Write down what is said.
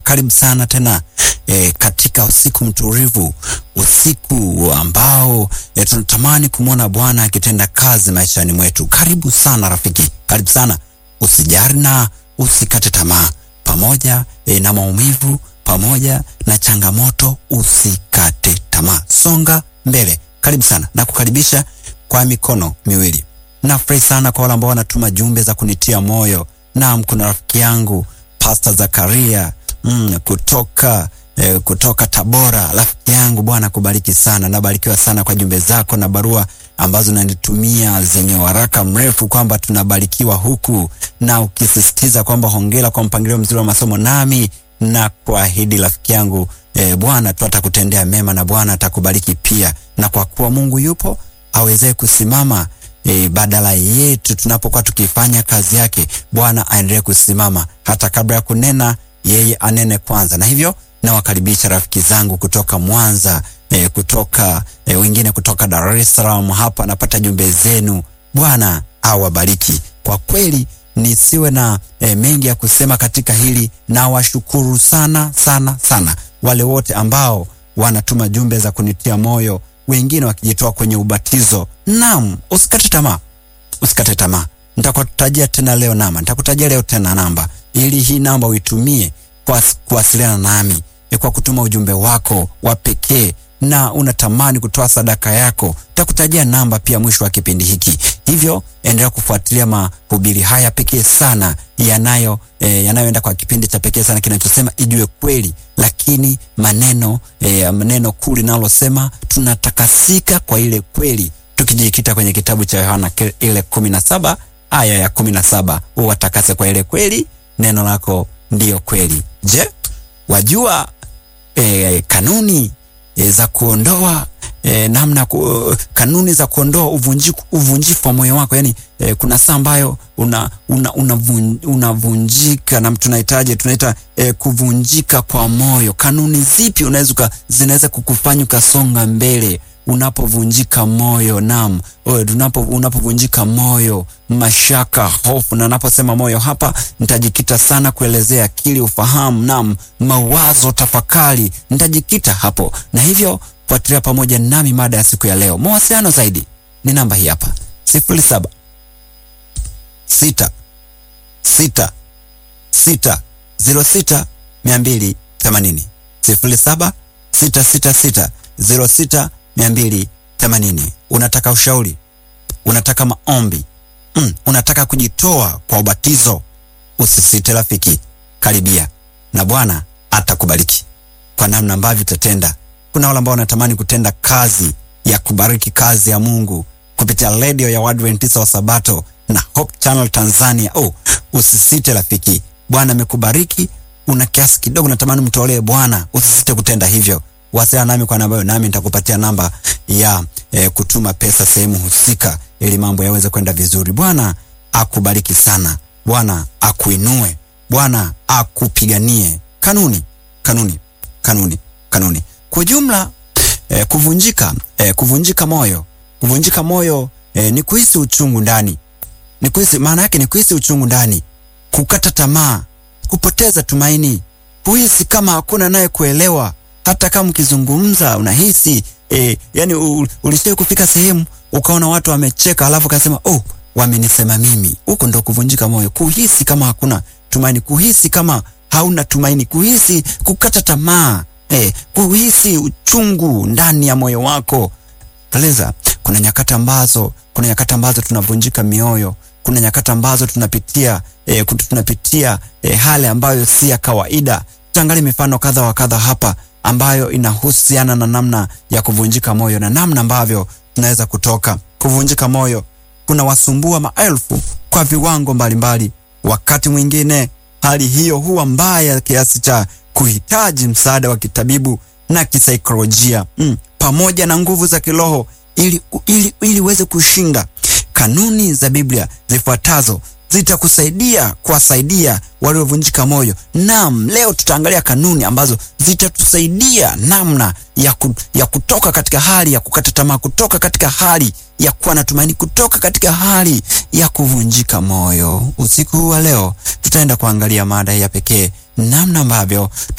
karibu sana tena e, katika usiku mtulivu, usiku ambao e, tunatamani kumwona Bwana akitenda kazi maishani mwetu. Karibu sana rafiki, karibu sana, usijari na usikate tamaa, pamoja e, na maumivu, pamoja na changamoto, usikate tamaa, songa mbele. Karibu sana na kukaribisha kwa mikono miwili. Nafurahi sana kwa wale ambao wanatuma jumbe za kunitia moyo. Naam, kuna rafiki yangu Pastor Zakaria mm, kutoka eh, kutoka Tabora. Rafiki yangu, Bwana kubariki sana. Nabarikiwa sana kwa jumbe zako na barua ambazo unanitumia zenye waraka mrefu kwamba tunabarikiwa huku, na ukisisitiza kwamba hongera kwa mpangilio mzuri wa masomo, nami na kuahidi rafiki yangu eh, Bwana tu atakutendea mema na Bwana atakubariki pia, na kwa kuwa Mungu yupo awezee kusimama E, badala yetu tunapokuwa tukifanya kazi yake, Bwana aendelee kusimama hata kabla ya kunena, yeye anene kwanza. Na hivyo nawakaribisha rafiki zangu kutoka Mwanza, e, kutoka e, wengine kutoka Dar es Salaam. Hapa napata jumbe zenu, Bwana awabariki. Kwa kweli nisiwe na e, mengi ya kusema katika hili, na washukuru sana sana sana wale wote ambao wanatuma jumbe za kunitia moyo wengine wakijitoa kwenye ubatizo. Naam, usikate tamaa, usikate tamaa. Nitakutajia tena leo namba, nitakutajia leo tena namba, ili hii namba uitumie kwa kuwasiliana nami, kwa kutuma ujumbe wako wa pekee na unatamani kutoa sadaka yako, nitakutajia namba pia mwisho wa kipindi hiki. Hivyo endelea kufuatilia mahubiri haya pekee sana yanayo eh, yanayoenda kwa kipindi cha pekee sana kinachosema ijue kweli, lakini maneno eh, maneno kuu linalosema tunatakasika kwa ile kweli, tukijikita kwenye kitabu cha Yohana ile kumi na saba aya ya kumi na saba uwatakase kwa ile kweli, neno lako ndiyo kweli. Je, wajua eh, kanuni eh, za kuondoa E, namna ku, kanuni za kuondoa uvunjifu uvunjifu wa moyo wako. Yani e, kuna saa ambayo una unavunjika una na tunahitaji tunaita e, kuvunjika kwa moyo. Kanuni zipi unaweza zinaweza kukufanya ukasonga mbele unapovunjika moyo? Naam, unapo unapovunjika moyo, mashaka, hofu. Na naposema moyo hapa nitajikita sana kuelezea akili, ufahamu, naam, mawazo, tafakari, nitajikita hapo na hivyo fuatilia pamoja nami mada ya siku ya leo. Mawasiliano zaidi ni namba hii hapa, sifuri saba sita sita sita zero sita mia mbili themanini sifuri saba sita sita sita zero sita mia mbili themanini. Unataka ushauri, unataka maombi mm, unataka kujitoa kwa ubatizo, usisite rafiki, karibia na Bwana atakubariki kwa namna ambavyo utatenda kuna wale ambao wanatamani kutenda kazi ya kubariki kazi ya Mungu kupitia redio ya Waadventista wa Sabato na Hope Channel Tanzania. Oh, usisite rafiki, Bwana amekubariki. Una kiasi kidogo natamani mtolee Bwana, usisite kutenda hivyo. Wasiliana nami kwa namba hiyo, nami nitakupatia namba ya eh, kutuma pesa sehemu husika, ili mambo yaweze kwenda vizuri. Bwana akubariki sana, Bwana akuinue, Bwana akupiganie. Kanuni, kanuni, kanuni, kanuni kwa ujumla eh, kuvunjika eh, kuvunjika moyo kuvunjika moyo eh, ni kuhisi uchungu ndani, ni kuhisi, maana yake ni kuhisi uchungu ndani, kukata tamaa, kupoteza tumaini, kuhisi kama hakuna naye kuelewa. Hata kama ukizungumza unahisi eh, yani ulishawahi kufika sehemu ukaona watu wamecheka, alafu ukasema oh, wamenisema mimi. Huko ndo kuvunjika moyo, kuhisi kama hakuna tumaini, kuhisi kama hauna tumaini, kuhisi kukata tamaa Eh, kuhisi uchungu ndani ya moyo wako. Eleza, kuna nyakati ambazo kuna nyakati ambazo tunavunjika mioyo, kuna nyakati ambazo tunapitia eh, tunapitia eh, hali ambayo si ya kawaida. Tutaangalia mifano kadha wa kadha hapa ambayo inahusiana na namna ya kuvunjika moyo na namna ambavyo tunaweza kutoka. Kuvunjika moyo kuna wasumbua maelfu kwa viwango mbalimbali. Wakati mwingine hali hiyo huwa mbaya kiasi cha kuhitaji msaada wa kitabibu na kisaikolojia mm, pamoja na nguvu za kiroho ili ili ili uweze kushinda. Kanuni za Biblia zifuatazo zitakusaidia kuwasaidia waliovunjika moyo. Naam, leo tutaangalia kanuni ambazo zitatusaidia namna ya, ku, ya kutoka katika hali ya kukata tamaa, kutoka katika hali ya kuwa na tumaini, kutoka katika hali ya kuvunjika moyo. Usiku huu wa leo tutaenda kuangalia mada ya pekee, namna ambavyo